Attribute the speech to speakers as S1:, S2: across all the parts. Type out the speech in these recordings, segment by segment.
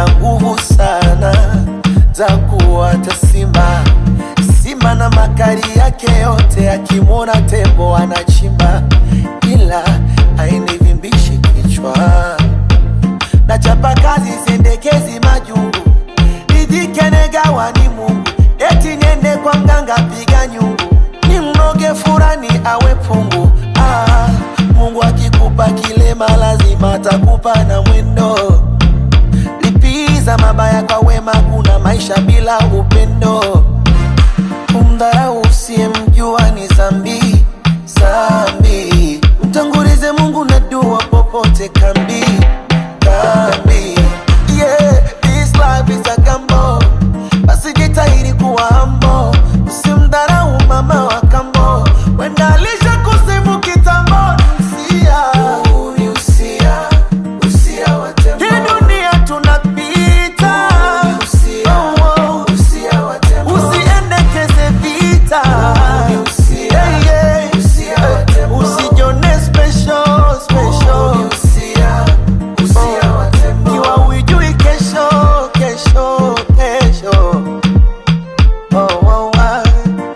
S1: ana nguvu sana za kuwata simba. Simba na makali yake yote, akimwona tembo anachimba, ila hainivimbishi kichwa. Nachapa kazi sendekezi majungu, nijike negawa ni Mungu, eti niende kwa mganga piga nyungu, ni mnoge furani awe pungu. Ah, Mungu akikupa kilema lazima atakupa na mwendo. Lipiza mabaya kwa wema, kuna maisha bila upendo. Kumdharau usiyemjua ni zambi zambi. Mtangulize Mungu na dua popote kambi kambi. Yeah, this life is a gamble. Basi jitahidi kuwa humble. Usimdharau mama wa kambo, wenda alisha kusifu kitambo. Usia, ni usia, usia wa tembo. Hii dunia tunapita. Oh, oh. Usiendekeze vita. Yeah, yeah. Usijione special, special. Kiwa hujui kesho, kesho, kesho. Oh, oh, ah.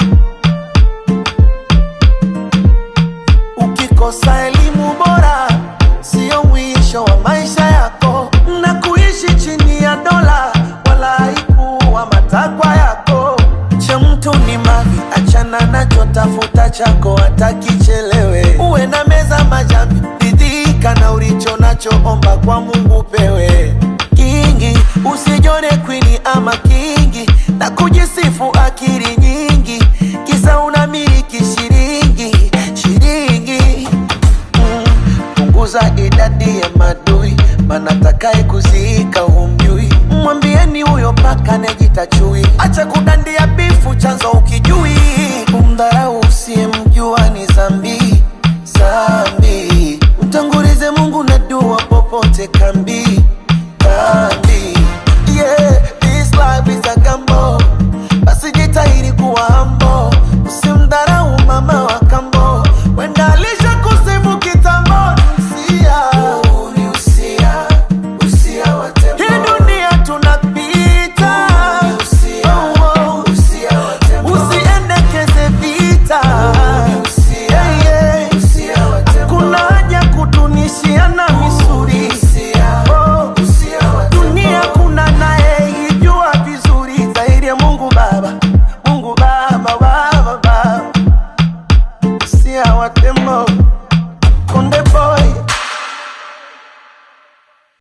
S1: Ukikosa elimu bora sio mwisho wa maisha yako, na kuishi chini ya dola wala haikuwa matakwa yako. Cha mtu ni mali, achana nacho, tafuta chako hata kichelewe. Uwe na meza majambi, ridhika na ulicho nacho, omba kwa Mungu pewe kingi. Usijone kwini ama kingi na kujisifu akili nyingi, kisa unamiliki shilingi shilingi Mm, punguza idadi ya madui, maana takaye kuziika humjui. Mwambieni huyo paka nejita chui, acha kudandia bifu, chanzo ukijui. Kumdharau usiyemjua ni zambi zambi. Mtangulize Mungu na dua popote kambi